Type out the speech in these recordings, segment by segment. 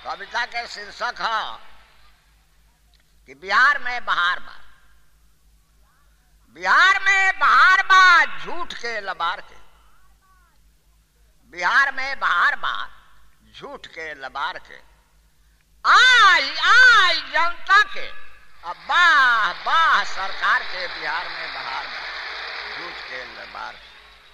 कविता के शीर्षक है कि बिहार में बहार बा बिहार में बहार बा झूठ के लबार के बिहार में बहार बा झूठ के लबार के आई आई जनता के अब बाह बाह सरकार के बिहार में बहार बा झूठ के लबार के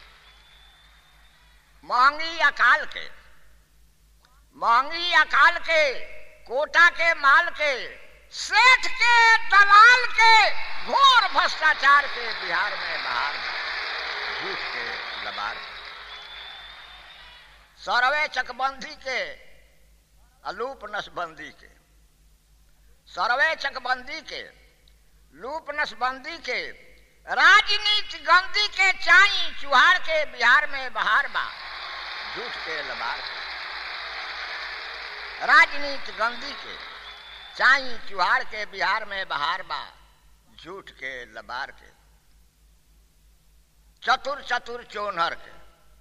महंगी अकाल के महंगी अकाल के कोटा के माल के सेठ के दलाल के घोर भ्रष्टाचार के बिहार में बहार झूठ के लबार सरवे चकबंदी के अलूप नसबंदी के सरवे चकबंदी के लूप नसबंदी के राजनीति गंदी के चाई चुहार के बिहार में बहार बा झूठ के लबार के राजनीति गंदी के चाई चुहार के बिहार में बहार बा झूठ के लबार के चतुर चतुर चोनहर के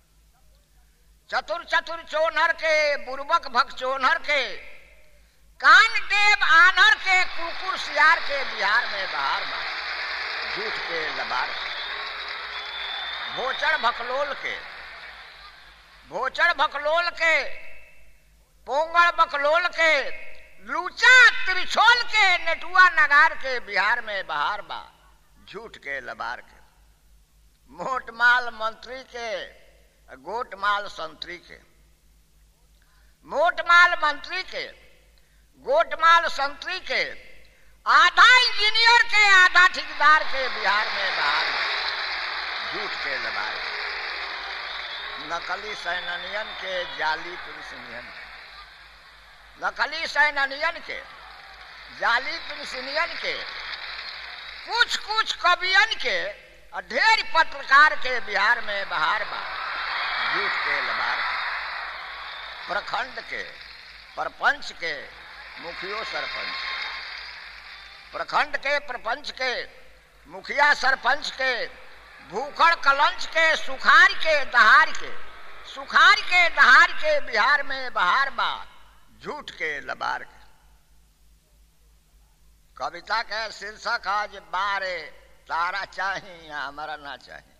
चतुर चतुर चोनहर के बुर्बक भक चोनहर के कान देव आनहर के कुकुर सियार के बिहार में बहार बा झूठ के लबार के भोचर भकलोल के भोचर भकलोल के पोंगल बकलोल के लूचा त्रिछोल के नेटुआ नगार के बिहार में बहार बा झूठ के लबार के मोट माल मंत्री के गोट माल संतरी के मोट माल मंत्री के गोट माल संतरी के आधा इंजीनियर के आधा ठेकेदार के बिहार में बहार बा झूठ के लबार के नकली सैनियन के जाली पेंशनियन के नकली सैनियन के जाली पेंशनियन के कुछ कुछ कवियन के और ढेर पत्रकार के बिहार में बहार बा झूठ के लबार प्रखंड के प्रपंच के मुखियो सरपंच प्रखंड के प्रपंच के मुखिया सरपंच के भूखड़ कलंच के सुखार के दहार के सुखार के दहार के बिहार में बहार बा झूठ के लबार के कविता के शीर्षक आज बारे तारा चाही या हमारा ना चाही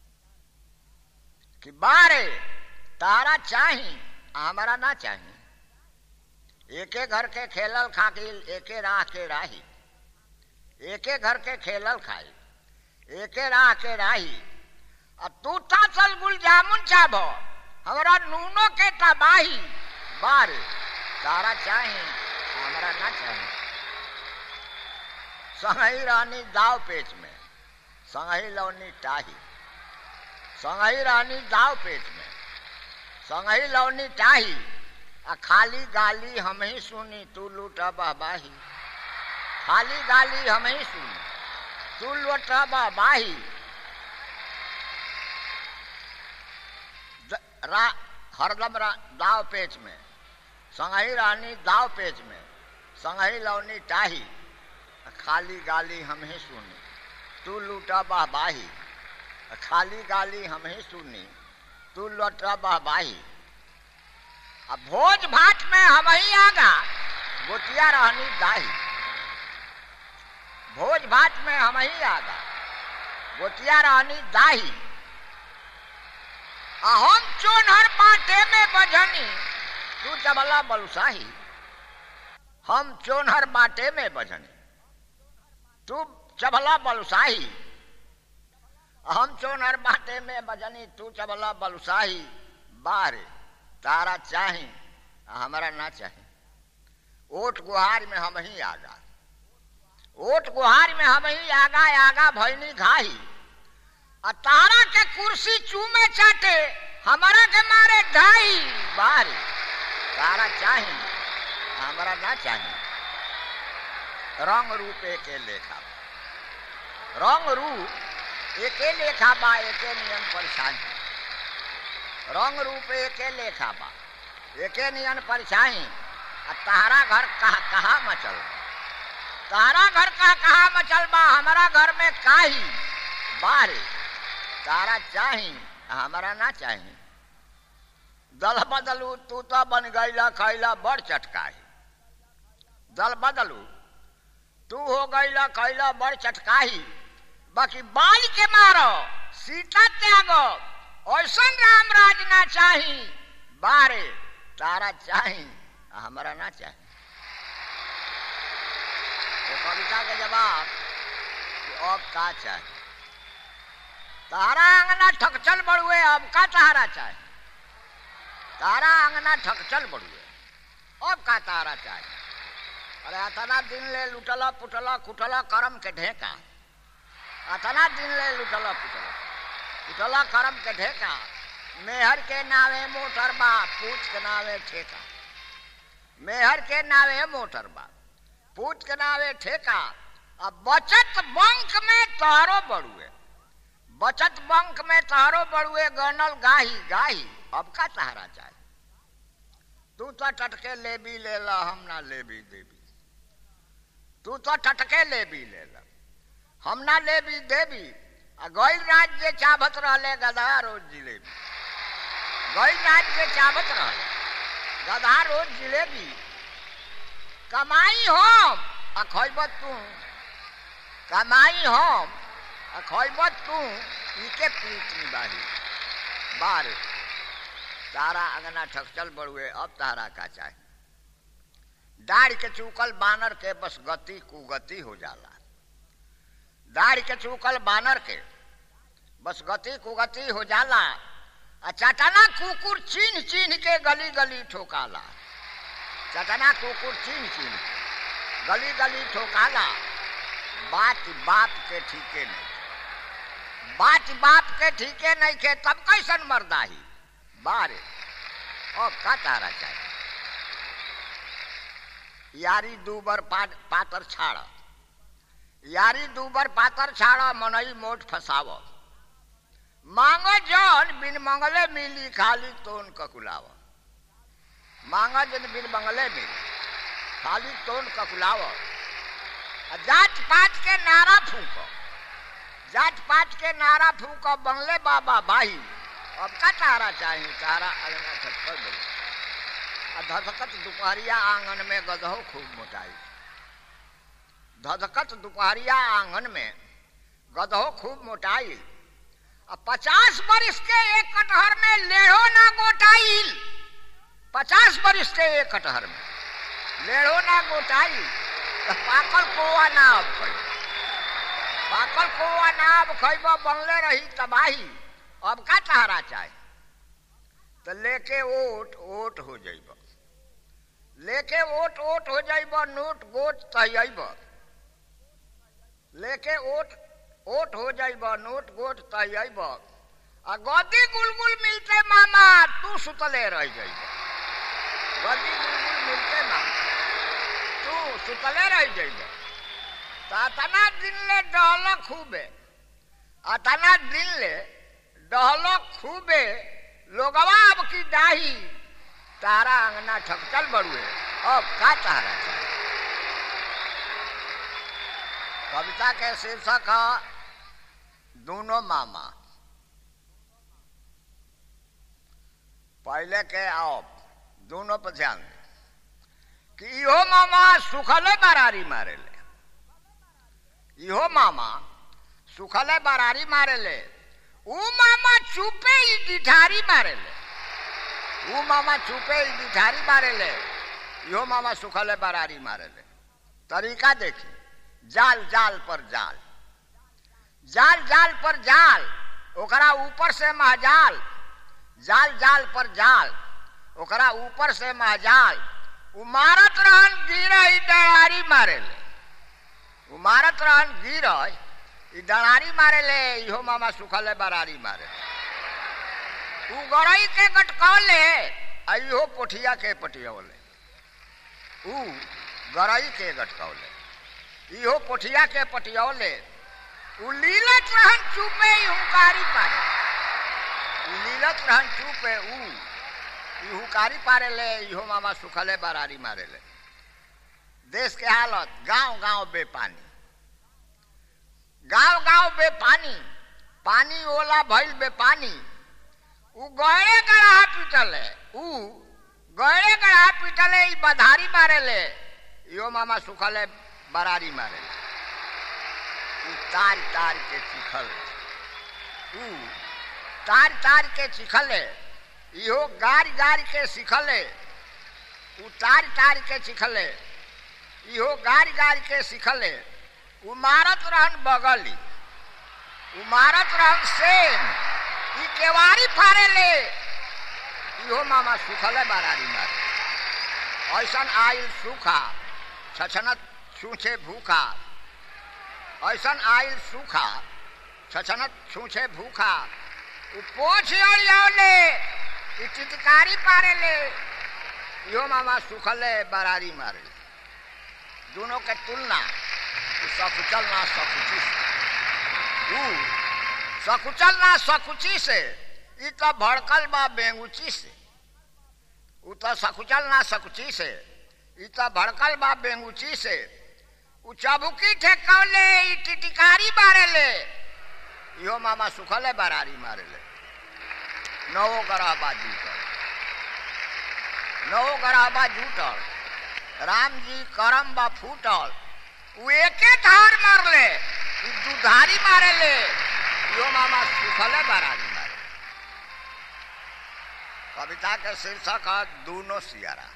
कि बारे तारा चाही हमारा ना चाही एके घर के खेलल खाकिल एके राह के राही एके घर के खेलल खाई एके राह के राही आ तू ता चल गुल जामुन चाबो हमरा नूनो के तबाही बारे तारा चाही हमारा ना चाही संगही रानी दाव पेच में संगही लौनी टाही संगही रानी दाव पेच में संगही लौनी टाही आ खाली गाली हम ही सुनी तू लूटा बहबाही खाली गाली हम ही सुनी तू लूटा बहबाही रा, हरदम रा, दाव पेच में संगही रानी दाव पेच में संगही लौनी टाही खाली गाली हम ही सुनी तू लूटा बहबाही खाली गाली हम ही सुनी तू लौटा बहबाही अब भोज भाट में हम ही आगा गोटिया रहनी दाही भोज भाट में हम ही आगा गोटिया रहनी दाही हम चोनहर बाटे में बजनी तू चबला बलुसाही हम चोनहर बाटे में बजनी तू चबला बलुसाही हम चोनहर बाटे में बजनी तू चबला बलुसाही बारे तारा चाही हमारा ना चाही ओट गुहार में हम ही आगा ओट गुहार में हम ही आगा आगा भैनी घाही आ तारा के कुर्सी चूमे चाटे हमारा के मारे ढाई बारी तारा चाही हमारा ना चाही रंग रूप एके लेखा रंग रूप एके लेखा बा एके नियम परेशानी रंग रूप एके लेखा बा एके नियन परेशानी आ तारा घर कहा कहा मचल तारा घर का कहा मचल बा हमारा घर में काही बारे तारा चाही हमारा ना चाही दल बदलू तू तो बन गईला खैला बड़ चटकाही दल बदलू तू हो गईला कैला बड़ चटकाही बाकी बाल के मारो सीता त्यागो ऐसन राम राज ना चाही बारे तारा चाही हमारा ना चाही तो कविता के जवाब कि अब का चाही तारा अंगना ठकचल बड़ुए अब का तारा चाही तारा अंगना ठकचल बड़ुए अब का तारा चाही अरे अतना दिन ले लुटला पुटला कुटला करम के ढेका अतना दिन ले लुटला पुटला कुटला करम के ढेका मेहर के नावे मोटर बा पूछ के नावे ठेका मेहर के नावे मोटर बा पूछ के नावे ठेका अब बचत बंक में तारो बड़ुए बचत बंक में तारो बड़ुए गनल गाही गाही अब का सहारा चाहे तू तो टटके लेबी ले ला हम ना लेबी देबी तू तो टटके लेबी ले ला हम ना लेबी देबी आ गैल राज्य चाबत रहले गधा रोज जिलेबी गैल राज्य चाबत रहले गधा रोज जिलेबी कमाई हम आ खैबत तू कमाई हम आ खैबत तू इके पीट निबाही बार तारा अंगना ठकचल बड़ुए अब तारा का चाहे दाढ़ के चूकल बानर के बस गति कुगति हो जाला दाढ़ के चूकल बानर के बस गति कुगति हो जाला आ चटना कुकुर चीन चीन के गली गली ठोकाला चटना कुकुर चीन चीन के गली गली ठोकाला बात बाप के ठीके नहीं बात बाप के ठीके नहीं के तब कैसन मर्दाही बारे अब का तारा चाहिए यारी दूबर पा, पातर छाड़ यारी दूबर पातर छाड़ मनई मोट फसाव मांग जन बिन मंगले मिली खाली तोन ककुलाव मांग जन बिन मंगले मिली खाली तोन ककुलाव जात पात के नारा फूको जात पात के नारा फूको बंगले बाबा भाई अब का तारा चाहिए तारा अगना छप्पर बोल धधकत दुपहरिया आंगन में गधो खूब मोटाई धधकत दुपहरिया आंगन में गधो खूब मोटाई अब पचास बरिस के एक कटहर में लेढ़ो ना गोटाइल पचास बरिस के एक कटहर में लेढ़ो ना गोटाइल तो पाकल कोआ ना अब खैब पाकल कोआ ना अब खैब बनले रही तबाही अब का तहरा चाहे तो लेके ओट ओट हो जाइब लेके ओट ओट हो जाइब नोट गोट तहब लेके ओट ओट हो जाइब नोट गोट तहब आ गदी गुलगुल मिलते मामा तू सुतले रह जाइब गदी गुलगुल मिलते मामा तू सुतले रह जाइब तना दिन ले डहल खूबे अतना दिन ले डहलो खूबे लोगवा अब की दाही तारा अंगना ठकचल बड़ुए अब का तारा चाहिए कविता के शीर्षक है दोनों मामा पहले के आओ दोनों पर ध्यान दे कि इहो मामा सुखले बरारी मारे ले इहो मामा सुखले बरारी मारे ले ऊ मामा चुपे ही डिठारी मारे ले ऊ मामा चुपे ही डिठारी मारे ले यो मामा सुखले बरारी मारे ले तरीका देखी जाल जाल पर जाल जाल जाल पर जाल ओकरा ऊपर से महजाल जाल जाल पर जाल ओकरा ऊपर से महजाल उमारत रहन गिर ही डरारी मारे ले उमारत रहन गिर ई डरारी मारे ले इहो मामा सुखले बरारी मारे तू गरई के गटकौले आ इहो पोठिया के पटियौले ऊ गरई के गटकौले इहो पोठिया के पटियौले ऊ लीलत रहन चुपे ई हुकारी पारे ऊ लीलत रहन चुपे ऊ ई हुकारी पारे ले इहो मामा सुखले बरारी मारे ले देश के हालत गांव गांव बेपानी गांव गांव बेपानी पानी ओला भइल बेपानी ऊ गहरे गढ़ा पीटल है ऊ गहरे गढ़ा पीटल है ई बधारी मारे ले इहो मामा सुखले बरारी मारे उ तार तार के चिखल उ तार तार के चिखले इहो गार गार के सिखले उ तार तार के चिखले इहो गार गार के सिखले उ मारत रहन बगली उ मारत रहन सेन ई केवारी फारे ले इहो मामा सुखले बरारी मारे ऐसन आइल सूखा छछनत छूछे भूखा ऐसन आइल सूखा छछनत छूछे भूखा उ पोछ अड़ियावले ई चितकारी पारे ले इहो मामा सुखले बरारी मारे दोनों के तुलना सकुचल ना सकुची से ऊ सकुचल ना सकुची से ई तो भड़कल बा बेंगुची से ऊ तो सकुचल ना सकुची से ई तो भड़कल बा बेंगुची से ऊ चबुकी ठेकौले ई टिटिकारी बारे ले इहो मामा सुखले बरारी मारे ले नवो गराबा जूटल नवो गराबा जूटल राम जी करम बा फूटल उ एके धार मारले उ दुधारी मारे ले इहो मामा सुखले बरारी मारे कविता के शीर्षक है दूनो सियारा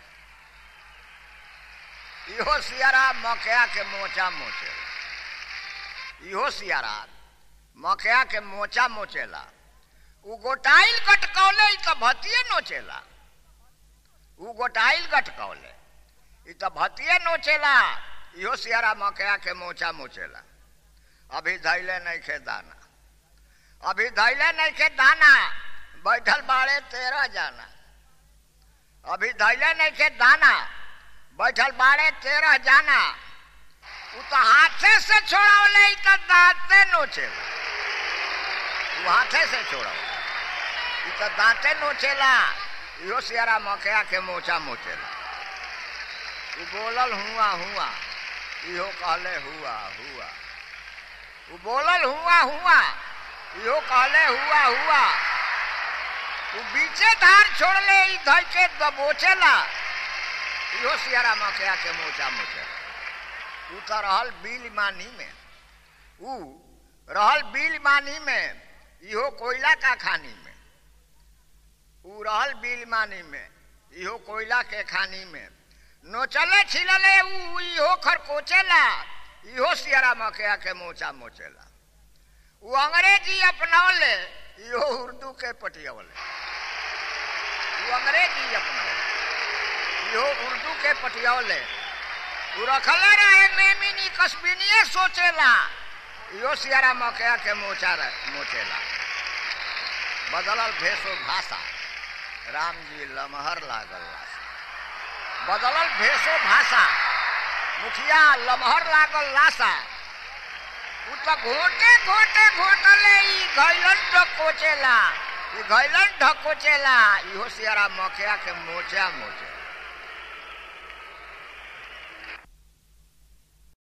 इहो सियारा मकया के मोचा मोचे इहो सियारा मकया के मोचा मोचेला उ गोटाइल गटकौले ई तो भतिये नोचेला उ गोटाइल गटकौले ई तो भतिये नोचेला इहो सियारा मकया के मोचा मोचेला अभी धैले नहीं खे दाना अभी धैले नहीं खे दाना बैठल बाड़े तेरह जाना अभी धैले नहीं खे दाना बैठल बाड़े तेरह जाना उ तो हाथे से छोड़ावले ई तो दांते नोचेला उ हाथे से छोड़ावले ई तो दांते नोचेला इहो सियारा मकया के मोचा मोचेला उ बोलल हुआ हुआ इहो कहले हुआ हुआ उ बोलल हुआ हुआ इहो कहले हुआ हुआ उ बीचे धार छोड़ले ई धइ के दबोचेला इहो सियारा मकया के मोचा मोचेला उ तो रहल बिल मानी में उ रहल बिल मानी में इहो कोयला का खानी में उ रहल बिल मानी में इहो कोयला के खानी में नोचले छिलले उ इहो खरकोचेला इहो सियारा मकया के मोचा मोचेला उ अंग्रेजी अपनौले इहो उर्दू के पटियवले उ अंग्रेजी अपनौले इहो उर्दू के पटियवले उ रखले रहे मेमिनी कस्बिनिए सोचेला इहो सियारा मकया के मोचा मोचेला बदलल भेषो भाषा राम जी लमहर लागल बदलल भेषो भाषा मुखिया लमहर लागल लाशा उ तो घोटे घोटे घोटले ई घैलन ढकोचेला ई घैलन ढकोचेला इहो सियारा मकया के मोचा मोचे